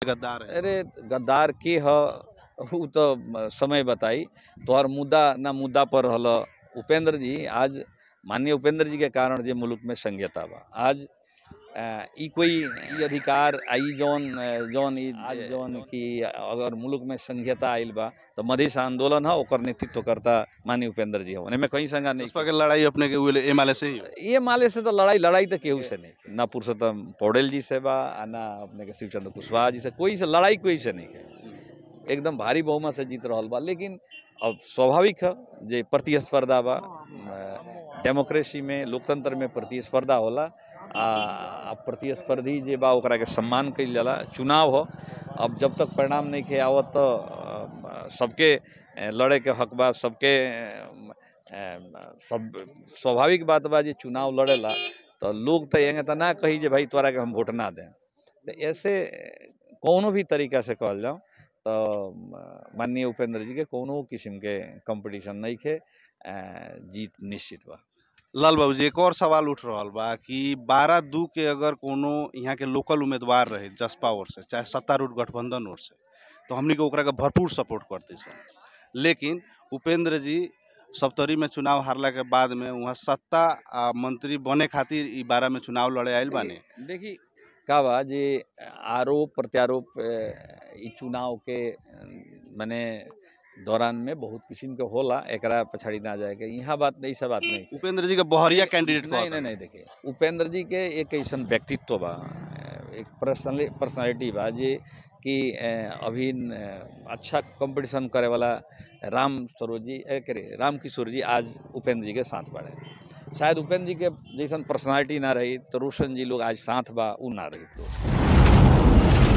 गद्दार है अरे गद्दार के ह उ तो म- समय बताई तोहर मुद्दा ना मुद्दा पर रहल उपेंद्र जी आज माननीय उपेंद्र जी के कारण जे मुल्क में संघीयता बा आज अ, ई कोई ई अधिकार आ ई जौन अ, जौन ई आज जौन कि अगर मुल्क में संघीयता आइल बा तो मधेश आंदोलन है ओकर नेतृत्व करता माननीय उपेंद्र जी हो में कहीं संगा नहीं जसपा के लड़ाई अपने के एमएलए से ही हुई। ये माले से तो लड़ाई लड़ाई तो केहू से नहीं ना पुरुषोत्तम पौडेल जी से बा आ ना अपने के शिवचंद्र कुशवाहा जी से कोई से लड़ाई कोई से नहीं है एकदम भारी बहुमत से जीत रहल बा लेकिन अब स्वाभाविक है जे प्रतिस्पर्धा बा अ, डेमोक्रेसी में लोकतंत्र में प्रतिस्पर्धा होला आ आ प्रतिस्पर्धी जे बा ओकरा के सम्मान कइल जाला चुनाव हो अब जब तक परिणाम नहीं के आवत तो अ, सबके अ, लड़े के हक बा सबके अ, अ, सब स्वाभाविक बात बा जे चुनाव लड़ेला तो लोग तो यंगे तो ना कही जे भाई तोरा के हम वोट ना दें तो ऐसे कौनो भी तरीका से कहल जाओ तो अ, माननीय उपेंद्र जी के कोनो किस्म के कंपटीशन नहीं के अ, जीत निश्चित बा लाल बाबू जी एक और सवाल उठ रहा बा कि बारह दू के अगर कोनो यहाँ के लोकल उम्मीदवार रहे जसपा ओर से चाहे सत्तारूढ़ गठबंधन ओर से तो हमनी के ओकरा के भरपूर सपोर्ट करते सन लेकिन उपेंद्र जी सप्तरी में चुनाव हारला के बाद में वहाँ सत्ता आ मंत्री बने खातिर ई बारह में चुनाव लड़े आयल बाने देखी का बा जे आरोप प्रत्यारोप अ, ई चुनाव के अ, मने दौरान में बहुत किस्म के होला एकरा पछाड़ी ना जाए के यहाँ बात नहीं सब बात नहीं उपेंद्र जी के बहरिया कैंडिडेट नहीं नहीं नहीं देखिए उपेंद्र जी के एक ऐसा व्यक्तित्व बा एक पर्सनली पर्सनालिटी बा जे कि अ, अभी अ, अच्छा कंपटीशन करे वाला राम सरोज जी ए, करे राम किशोर जी आज उपेंद्र जी के साथ बाड़े शायद उपेंद्र जी के जैसन पर्सनालिटी ना रही तो रोशन जी लोग आज साथ बा उ ना रही लोग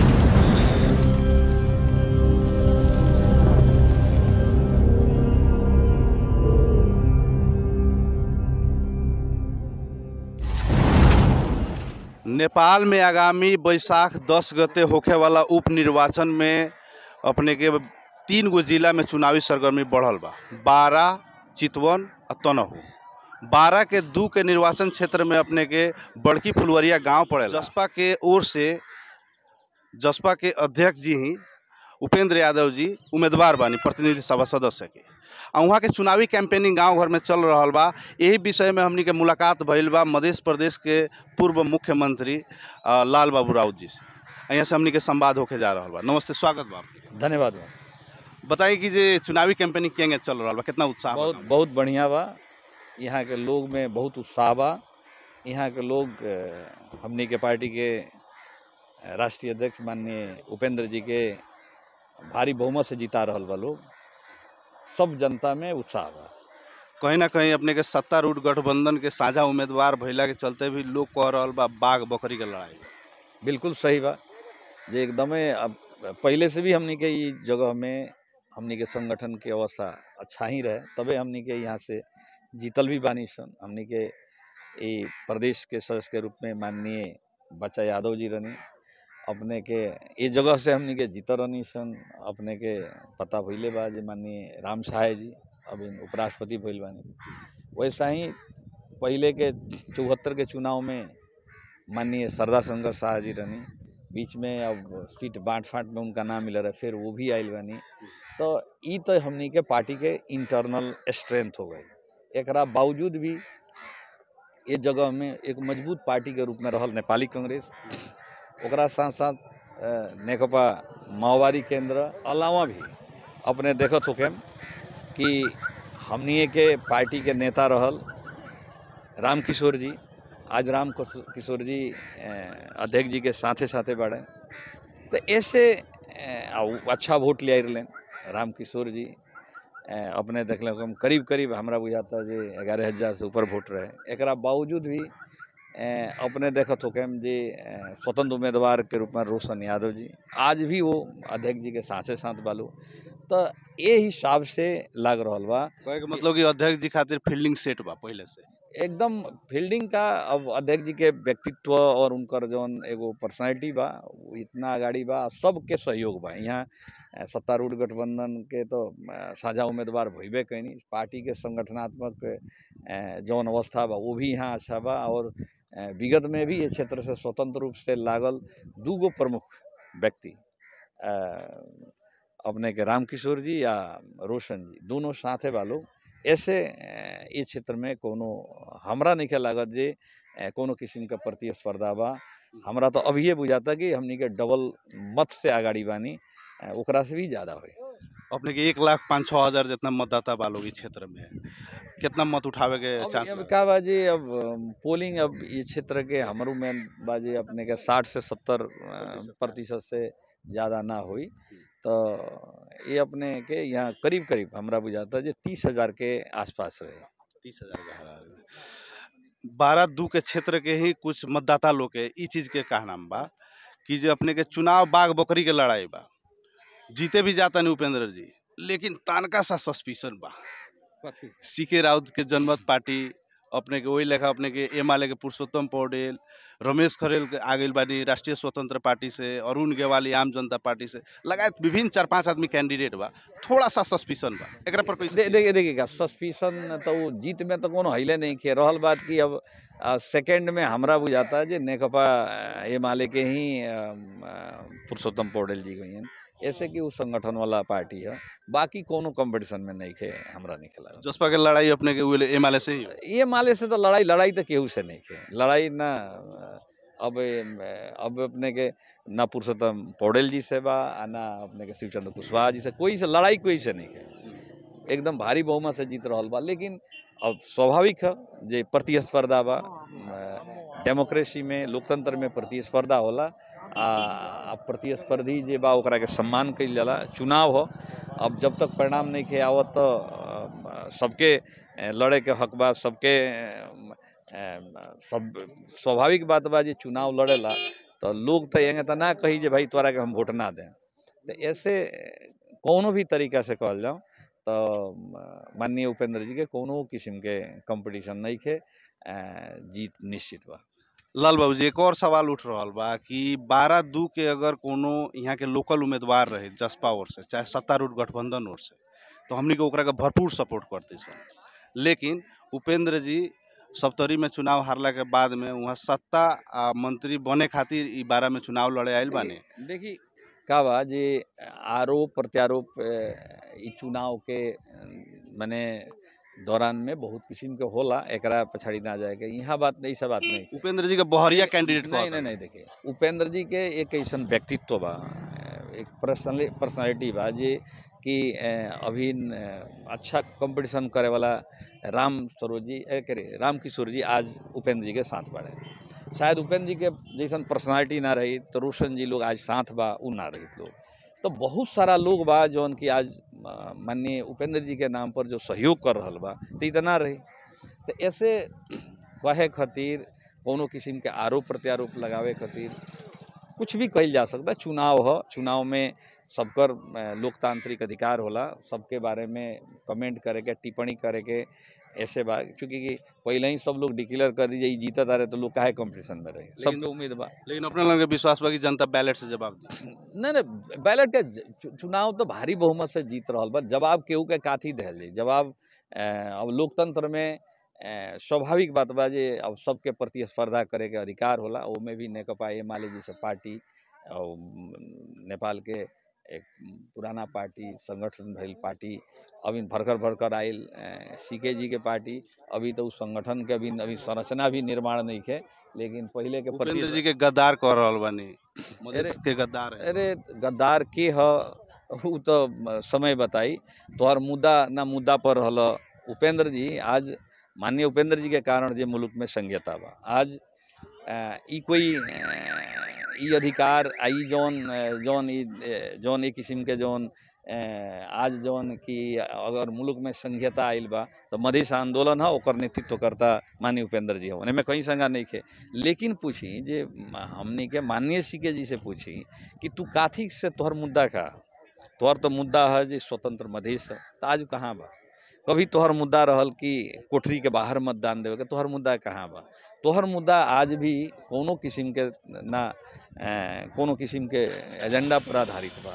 नेपाल में आगामी बैसाख दस गते होखे वाला उप निर्वाचन में अपने के तीन गो जिला में चुनावी सरगर्मी बढ़ल बा बारह चितवन और तनहू बारह के दू के निर्वाचन क्षेत्र में अपने के बड़की फुलवरिया गांव पड़ेला जसपा के ओर से जसपा के अध्यक्ष जी ही उपेंद्र यादव जी उम्मीदवार बानी प्रतिनिधि सभा सदस्य के आ वहाँ के चुनावी कैंपेनिंग गांव घर में चल रहल बा यही विषय में हमनी के मुलाकात भइल बा मध्य प्रदेश के पूर्व मुख्यमंत्री अ, लाल बाबू राउत जी से आ यहाँ से हमनी के संवाद होके जा रहल बा नमस्ते स्वागत बा आपके। धन्यवाद बा बताइए कि जे चुनावी कैंपेनिंग केंगे चल रहल बा कितना उत्साह बा? बहुत बहुत बढ़िया बा यहाँ के लोग में बहुत उत्साह बा यहाँ के लोग अ, हमनी के पार्टी के अ, राष्ट्रीय अध्यक्ष माननीय उपेंद्र जी के भारी बहुमत से जिता रहल बा लोग सब जनता में उत्साह बा कहीं ना कहीं अपने के सत्तारूढ़ गठबंधन के साझा उम्मीदवार भइला के चलते भी लोग कह रहल बा बाघ बकरी के लड़ाई बिल्कुल सही बा जे एकदमे अब पहले से भी हमनी के ई जगह में हमनी के संगठन के अवस्था अच्छा ही रहे तबे हमनी के यहाँ से जीतल भी बानी सन हमनी के ई प्रदेश के सदस्य के रूप में माननीय बच्चा यादव जी रहनी अपने के ये जगह से हमनी के जीत रहनी सन अपने के पता भइले बा जे माननीय राम सहाय जी अभी उपराष्ट्रपति भइल बानी वैसा ही पहले के चौहत्तर के चुनाव में माननीय सरदार शंकर शाह जी रहनी बीच में अब सीट बांट फांट में उनका नाम मिल रहा फिर वो भी आयल बानी तो ई तो हमनी के पार्टी के इंटरनल स्ट्रेंथ हो गई एकरा बावजूद भी ये जगह में एक मजबूत पार्टी के रूप में रहल नेपाली कांग्रेस ओकरा साथ साथ अ, नेकपा माओवादी केंद्र अलावा भी अपने देखत होके कि हमनिए के पार्टी के नेता रहल राम किशोर जी आज राम किशो- किशोर जी अ, अध्यक्ष जी के साथे साथे बाड़े तो ऐसे अ, आ उ अच्छा वोट ले आइलन राम किशोर जी अ, अपने देखल हम करीब करीब हमरा बुझाता जे ग्यारह हजार से ऊपर वोट रहे एकरा बावजूद भी अ, अपने देखत होके जे अ, स्वतंत्र उम्मीदवार के रूप में रोशन यादव जी आज भी वो अध्यक्ष जी के साथे साथ बालू तो ये हिसाब से लग रहल बा कहे के मतलब कि अध्यक्ष जी खातिर फील्डिंग सेट बा पहले से एकदम फील्डिंग का अब अध्यक्ष जी के व्यक्तित्व और उनकर जौन एगो पर्सनैलिटी बा उ इतना अगाड़ी बा सबके सहयोग बा यहाँ अ, सत्तारूढ़ गठबंधन के तो अ, साझा उम्मीदवार भइबे कैनी पार्टी के संगठनात्मक अ, जौन अवस्था बा वो भी यहाँ अच्छा बा और अ, विगत में भी ये क्षेत्र से स्वतंत्र रूप से लागल दूगो प्रमुख व्यक्ति अ, अपने के रामकिशोर जी या रोशन जी दोनों साथे बा लोग ऐसे अ, ये क्षेत्र में कोनो हमरा नहीं लागत जे अ, कोनो किस्म का प्रतिस्पर्धा बा हमरा तो अभी बुझाता कि हमनी के डबल मत से आगाड़ी बानी अ, ओकरा से भी ज्यादा होई अपने के एक लाख पाँच छः हजार जितना मतदाता बा लोग इस क्षेत्र में कितना मत उठावे के अब चांस अब बा? का बाजी अब अम, पोलिंग अब ये क्षेत्र के हमारू में बाजी अपने के साठ से सत्तर प्रतिशत से ज़्यादा ना हुई तो ये अपने के यहाँ करीब करीब हमरा बुझाता जे तीस हजार के आसपास रहे तीस हजार का हरा बारह दू के क्षेत्र के ही कुछ मतदाता लोग के ई चीज के कहना बा कि जो अपने के चुनाव बाघ बकरी के लड़ाई बा जीते भी जाता नहीं उपेंद्र जी लेकिन तानका सा सस्पिशन बा सी के राउत के जनमत पार्टी अपने के वही लेखा अपने के एम के पुरुषोत्तम पौडेल रमेश खरेल के आ गइल बानी राष्ट्रीय स्वतंत्र पार्टी से अरुण गेवाली आम जनता पार्टी से लगायत विभिन्न चार पांच आदमी कैंडिडेट बा थोड़ा सा सस्पिशन बा एकरा पर दे, कैसे देखिए देखिए का सस्पिशन तो वो जीत में तो कोनो हिले नहीं खे रहल बात कि अब सेकंड में हमरा बुझाता है जे नेकपा अ, ये माले के ही अम, अ, पुरुषोत्तम पौडेल जी गई हैं ऐसे कि वो संगठन वाला पार्टी है बाकी कोनो कंपटीशन में नहीं खे हमरा नहीं खेला जसपा के लड़ाई अपने के एम से ही हो। ये माले से तो लड़ाई लड़ाई तो केहू से नहीं खे लड़ाई ना अब अब अपने के ना पुरुषोत्तम पौडेल जी से बा आ ना अपने के शिवचंद्र कुशवाहा जी से कोई से लड़ाई कोई से नहीं खे एकदम भारी बहुमत से जीत रहल बा लेकिन अब स्वाभाविक है जे प्रतिस्पर्धा बा डेमोक्रेसी में लोकतंत्र में प्रतिस्पर्धा होला आ आ प्रतिस्पर्धी जे बा ओकरा के सम्मान कइल जाला चुनाव हो अब जब तक परिणाम नहीं खे आवत तो अ, सबके अ, लड़े के हक बा सबके अ, अ, सब स्वाभाविक बात बा जे चुनाव लड़ेला तो लोग तो एंगे तो ना कही जे भाई तोरा के हम वोट ना दें तो ऐसे कोनो भी तरीका से कहल जाओ तो अ, माननीय उपेंद्र जी के कोनो किस्म के कंपटीशन नहीं खे अ, जीत निश्चित बा लाल बाबू जी एक और सवाल उठ रहल बा कि बारह दू के अगर कोनो यहाँ के लोकल उम्मीदवार रहे जसपा ओर से चाहे सत्तारूढ़ गठबंधन ओर से तो हमनी के ओकरा के भरपूर सपोर्ट करते सन लेकिन उपेंद्र जी सप्तरी में चुनाव हारला के बाद में वहाँ सत्ता आ मंत्री बने खातिर ई बारह में चुनाव लड़े आयल बाने देखी का बा जे आरोप प्रत्यारोप अ, ई चुनाव के अ, मने दौरान में बहुत किस्म के होला एकरा पछाड़ी ना जाए के यहाँ बात नहीं सब बात नहीं उपेंद्र जी के बहरिया कैंडिडेट नहीं नहीं नहीं देखिए उपेंद्र जी के एक ऐसन व्यक्तित्व बा एक पर्सनली पर्सनालिटी बा जे कि अ, अभी न, अच्छा कंपटीशन करे वाला राम सरोज जी ए, करे राम किशोर जी आज उपेंद्र जी के साथ बाड़े शायद उपेंद्र जी के जैसन पर्सनालिटी ना रही तो रोशन जी लोग आज साथ बा उ ना रही लोग तो बहुत सारा लोग बा जौन कि आज अ, माननीय उपेंद्र जी के नाम पर जो सहयोग कर रहल बा तो इतना रही तो ऐसे कहे खातिर कोनो किस्म के आरोप प्रत्यारोप लगावे खातिर कुछ भी कइल जा सकता चुनाव हो चुनाव में सबकर अ, लोकतांत्रिक अधिकार होला सबके बारे में कमेंट करे के टिप्पणी करे के ऐसे बा चूंकि कि पहले ही सब लोग डिक्लेयर कर दीजिए जीतत आ रहे तो लोग काहे कंपटीशन में रहे सबके उम्मीद बा लेकिन अपने लोगों के विश्वास बा कि जनता बैलेट से जवाब दी नहीं नहीं बैलेट के ज- चु- चुनाव तो भारी बहुमत से जीत रहल बा जवाब केहू के काथी दहल जाई जवाब अ, अब लोकतंत्र में अ, स्वाभाविक बात बा जे अब सबके प्रतिस्पर्धा करे के अधिकार होला ओमे भी नेकपा एमाले जैसे पार्टी और नेपाल के एक पुराना पार्टी संगठन भइल पार्टी अभी भरकर भरकर आयल सीके जी के पार्टी अभी तो उस संगठन के अभी अभी संरचना भी निर्माण नहीं है लेकिन पहले के उपेंद्र प्रति जी के गद्दार कह रहल बानी मधेश के गद्दार है अरे गद्दार के ह उ तो म- समय बताई तोहर मुद्दा ना मुद्दा पर रहल उपेंद्र जी आज माननीय उपेंद्र जी के कारण जे मुल्क में संघीयता बा आज अ, ई कोई अ, ई अधिकार आ ई जौन अ, जौन ई अ, जौन एक किस्म के जौन अ, आज जौन कि अगर मुल्क में संघीयता आइल बा तो मधेश आंदोलन है ओकर नेतृत्व करता माननीय उपेंद्र जी हो में कहीं संगा नहीं खे लेकिन पूछी जे म- हमनी के माननीय सीके जी से पूछी कि तू काथी से तोहर मुद्दा का तोहर तो मुद्दा है जे स्वतंत्र मधेश है तो आज कहाँ बा कभी तोहर मुद्दा रहल कि कोठरी के बाहर मतदान देवे के तोहर मुद्दा कहाँ बा तोहर मुद्दा आज भी कोनो किस्म के ना अ, कोनो किस्म के एजेंडा पर आधारित बा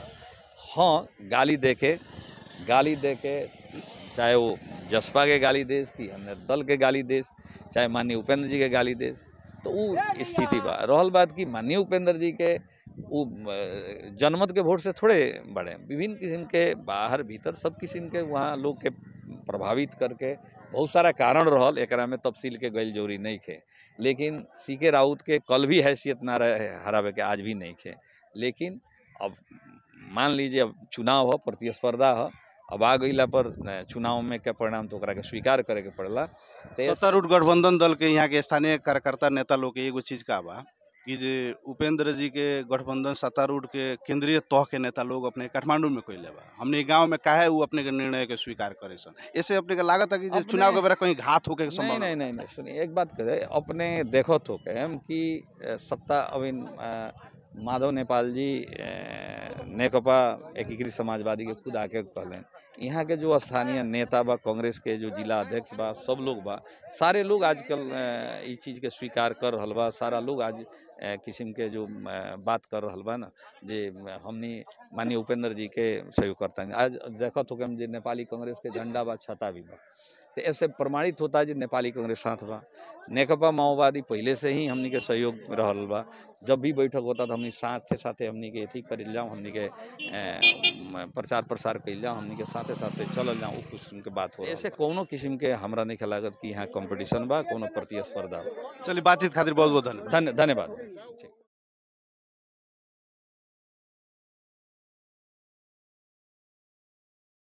हाँ गाली दे के गाली दे के चाहे वो जसपा के गाली देस कि अन्य दल के गाली देस चाहे माननीय उपेंद्र जी के गाली देस तो उ स्थिति बा रहल बात कि माननीय उपेंद्र जी के वो अ, जनमत के वोट से थोड़े बढ़े विभिन्न किस्म के बाहर भीतर सब किस्म के वहाँ लोग के प्रभावित करके बहुत सारा कारण रहल एकरा में तफसील के गैल जोरी नहीं खे लेकिन सी के राउत के कल भी हैसियत ना रहे हरावे के आज भी नहीं खे लेकिन अब मान लीजिए अब चुनाव हो प्रतिस्पर्धा हो अब आ गईला पर अ, चुनाव में के परिणाम तो ओकरा के स्वीकार करे के पड़ला ते सत्तारूढ़ गठबंधन दल के यहाँ के स्थानीय कार्यकर्ता नेता लोग के एगो चीज का बा कि जे उपेंद्र जी के गठबंधन सत्तारूढ़ के केंद्रीय तह के नेता लोग अपने काठमांडू में कैले बा हमने गांव में काहे वो अपने के निर्णय के स्वीकार करे सन ऐसे अपने के लागत है कि जे अपने- चुनाव के बेरा कहीं घात होके के नहीं संभावना नहीं नहीं नहीं सुनिए एक बात करे अपने देखो तो के हम कि अ, सत्ता अभी अ, माधव नेपाल जी अ, नेकपा एकीकृत समाजवादी के खुद आके कहले यहाँ के जो स्थानीय नेता बा कांग्रेस के जो जिला अध्यक्ष बा सब लोग बा सारे लोग आजकल अ, ई चीज के स्वीकार कर रहल बा सारा लोग आज अ, किस्म के जो अ, बात कर रहल बा ना जे हमनी माननीय उपेंद्र जी के सहयोग करता है आज देखो तो कि हम जे नेपाली कांग्रेस के झंडा बा छता भी बा तो ऐसे प्रमाणित होता है कि नेपाली कांग्रेस साथ बा नेकपा माओवादी पहले से ही हमनी के सहयोग रहल बा जब भी बैठक होता तो हमनी साथे साथे हमनी के अथी कर जाऊँ हमनी के अ, म, प्रचार प्रसार कर जाऊँ हमनी के साथे साथे चलल जाऊँ उ किस्म के बात हो ऐसे कोनो किस्म के हमरा नहीं लागत कि यहाँ कंपटीशन बा कोनो प्रतिस्पर्धा बा चलिए बातचीत खातिर बहुत बहुत धन्यवाद धन्य धन्यवाद